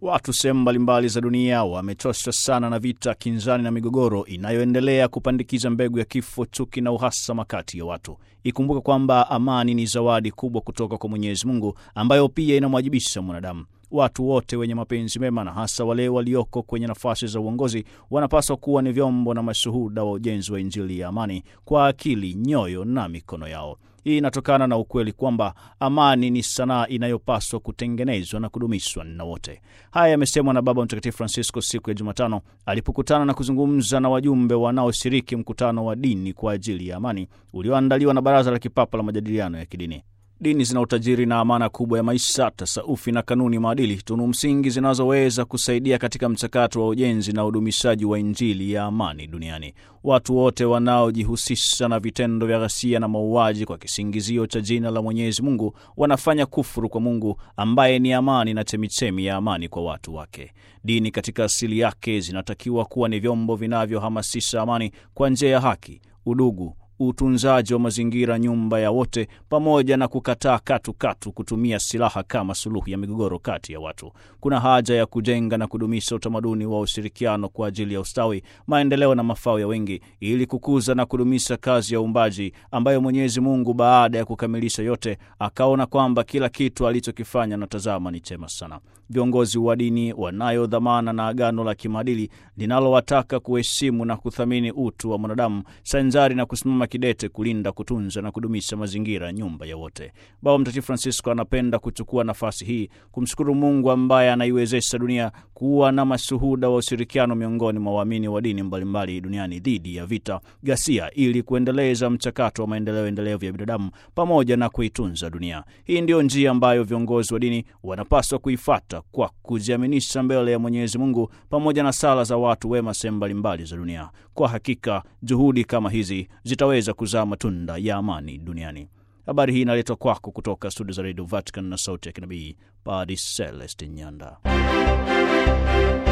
Watu sehemu mbalimbali za dunia wamechoshwa sana na vita, kinzani na migogoro inayoendelea kupandikiza mbegu ya kifo, chuki na uhasama kati ya watu. Ikumbuke kwamba amani ni zawadi kubwa kutoka kwa Mwenyezi Mungu ambayo pia inamwajibisha mwanadamu. Watu wote wenye mapenzi mema na hasa wale walioko kwenye nafasi za uongozi wanapaswa kuwa ni vyombo na mashuhuda wa ujenzi wa Injili ya amani kwa akili, nyoyo na mikono yao. Hii inatokana na ukweli kwamba amani ni sanaa inayopaswa kutengenezwa na kudumishwa na wote. Haya yamesemwa na Baba Mtakatifu Francisco siku ya Jumatano alipokutana na kuzungumza na wajumbe wanaoshiriki mkutano wa dini kwa ajili ya amani ulioandaliwa na Baraza la Kipapa la Majadiliano ya Kidini. Dini zina utajiri na amana kubwa ya maisha, tasaufi na kanuni maadili, tunu msingi zinazoweza kusaidia katika mchakato wa ujenzi na udumishaji wa Injili ya amani duniani. Watu wote wanaojihusisha na vitendo vya ghasia na mauaji kwa kisingizio cha jina la Mwenyezi Mungu wanafanya kufuru kwa Mungu ambaye ni amani na chemichemi ya amani kwa watu wake. Dini katika asili yake zinatakiwa kuwa ni vyombo vinavyohamasisha amani kwa njia ya haki, udugu utunzaji wa mazingira, nyumba ya wote, pamoja na kukataa katu katu kutumia silaha kama suluhu ya migogoro kati ya watu. Kuna haja ya kujenga na kudumisha utamaduni wa ushirikiano kwa ajili ya ustawi, maendeleo na mafao ya wengi, ili kukuza na kudumisha kazi ya uumbaji ambayo Mwenyezi Mungu baada ya kukamilisha yote akaona kwamba kila kitu alichokifanya na tazama ni chema sana. Viongozi wa dini wanayo dhamana na agano la kimaadili linalowataka kuheshimu na kuthamini utu wa mwanadamu sanjari na kusimama kidete kulinda, kutunza na kudumisha mazingira, nyumba ya wote. Baba Mtakatifu Francisco anapenda kuchukua nafasi hii kumshukuru Mungu ambaye anaiwezesha dunia kuwa na mashuhuda wa ushirikiano miongoni mwa waamini wa dini mbalimbali duniani dhidi ya vita, ghasia, ili kuendeleza mchakato wa maendeleo endelevu ya binadamu pamoja na kuitunza dunia. Hii ndiyo njia ambayo viongozi wa dini wanapaswa kuifata kwa kujiaminisha mbele ya Mwenyezi Mungu pamoja na sala za watu wema sehemu mbalimbali za dunia. Kwa hakika juhudi kama hizi zitaweza kuzaa matunda ya amani duniani. Habari hii inaletwa kwako kutoka studio za redio Vatican na sauti ya kinabii Padre Celestin Nyanda.